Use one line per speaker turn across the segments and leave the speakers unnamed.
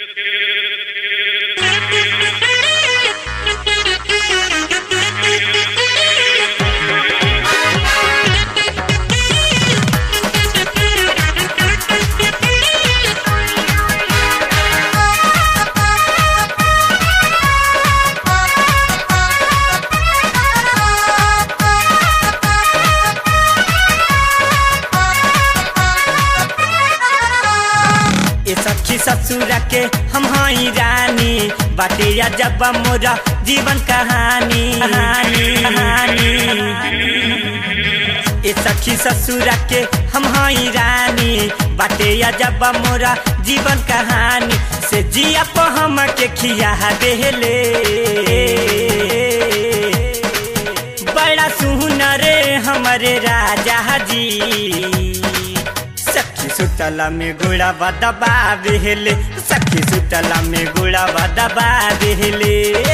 ए सखी ससुर के हम हई रानी बाटे जब मोरा जीवन कहानी कहानी कहानी ए सखी ससुर के हम हई रानी बाटे जब मोरा जीवन कहानी से जिया по हम के खिया देले बड़ा सुनर हमरे राजा जी सखी सुतला में गुड़ा दबा बेहले सखी सुतला में गुड़ा दबा बेहले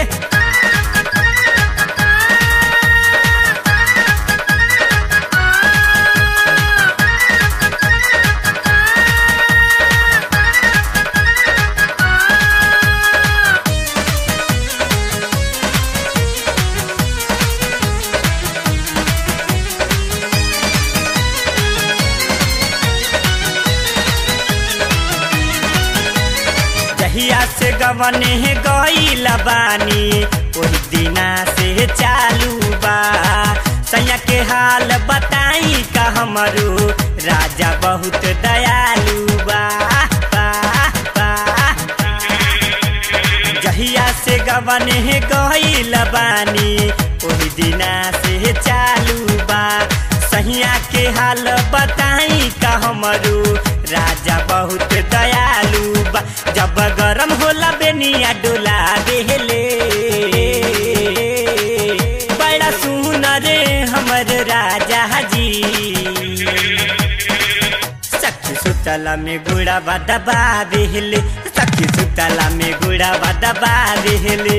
जहिया से गवने गईल बानी ओही दिना से चालू बा सैया के हाल बताई का हमरो राजा बहुत दयालु बा बा, बा। जहिया से गवने गईल बानी ओही दिना से चालू बा सहिया के हाल बताई का हमरो राजा बहुत दयालु बा जब गरम होला बेनिया डोला देले बड़ा सुनर हमर राजा जी सखी सुतला में गुड़ा दबा देले सखी सुतला में गुड़ा दबा देले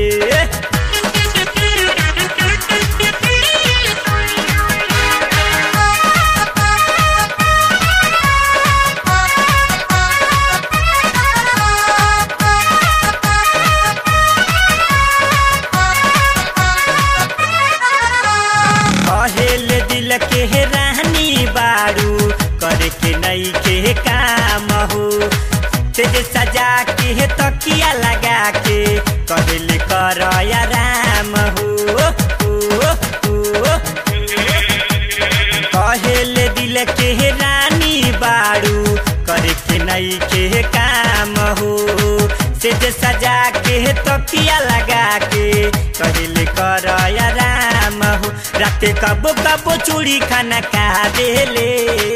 कहेल दिल के रानी बारू करे के नई के काम हो तेज सजा के तकिया लगा के कहल कर राम हो ओ, ओ, कहेल दिल के रानी बारू करे के नई के काम हो सेज सजा के तकिया लगा के कहल कर राम हो राते कबो कबो चूड़ी खाना खा देले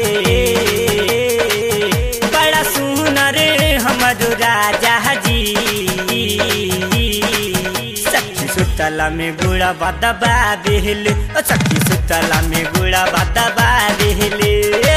बड़ा सुनर हमर राजा जी सखी सुतला में गुड़ा दबा देले ओ सखी सुतला में गुड़ा दबा देले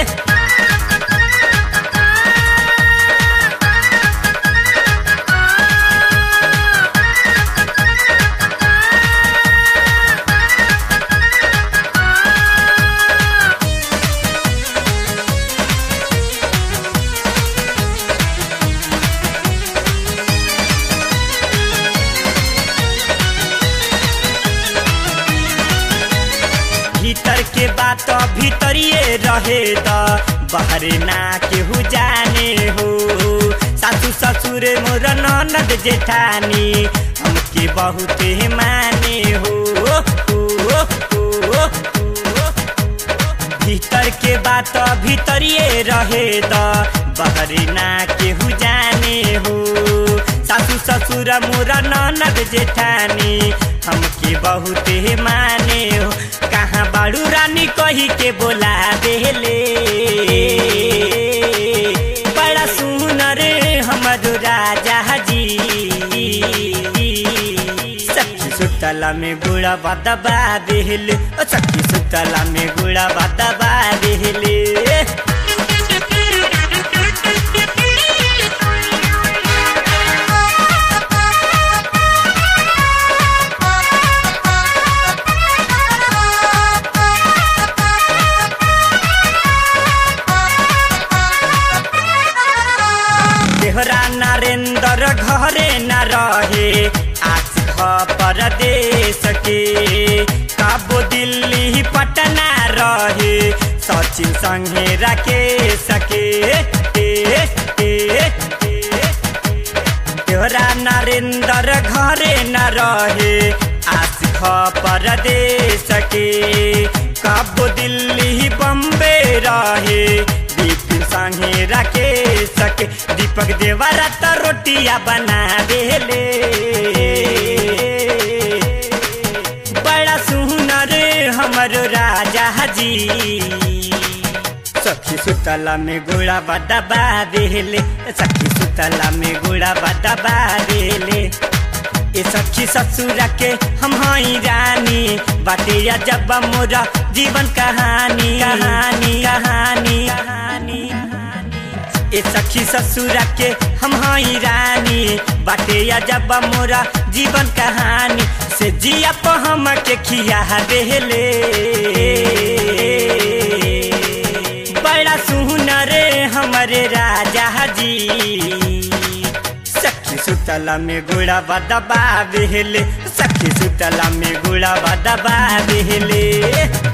भीतर के बात भीतरिए रहे त बाहर ना केहू जाने हो सासू ससुर मोर ननद जेठानी हमके बहुत माने हो हो, हो, हो। भीतर के बात भीतरिए रहे त बाहर ना केहू जाने हो सासू ससुर मोर ननद जेठानी हमके बहुत माने हो कहाँ बाड़ू रानी कही के बोला देले बड़ा सुनर हमर राजा जी सखी सुतला में गुड़ा दबा देले ओ सखी सुतला में गुड़ा दबा देले देहरा नरेंद्र घरे न रहे आज परदेश के काबो दिल्ली पटना रहे सचिन संगे रखे सके ए, ए, ए, तोरा नरेंद्र घरे न रहे आज परदेश के काबो दिल्ली बम्बे रहे दीपिन संगे रखे सके दीपक देवरा त रोटिया बना देले बड़ा सुनर हमर राजा जी सखी सुतला में गोड़ा बदबा देले सखी सुतला में गोड़ा बदबा देले ए सखी ससुर के हम हई रानी बाटे या जब मोरा जीवन कहानी कहानी कहानी कहानी ए सखी ससुर के हम हई रानी बाटे या जब मोरा जीवन कहानी से जिया प हम के खिया देले बड़ा सुनर हमरे राजा जी सखी सुतला में गुड़ा बदबा बेहले सखी सुतला में गुड़ा बदबा बेहले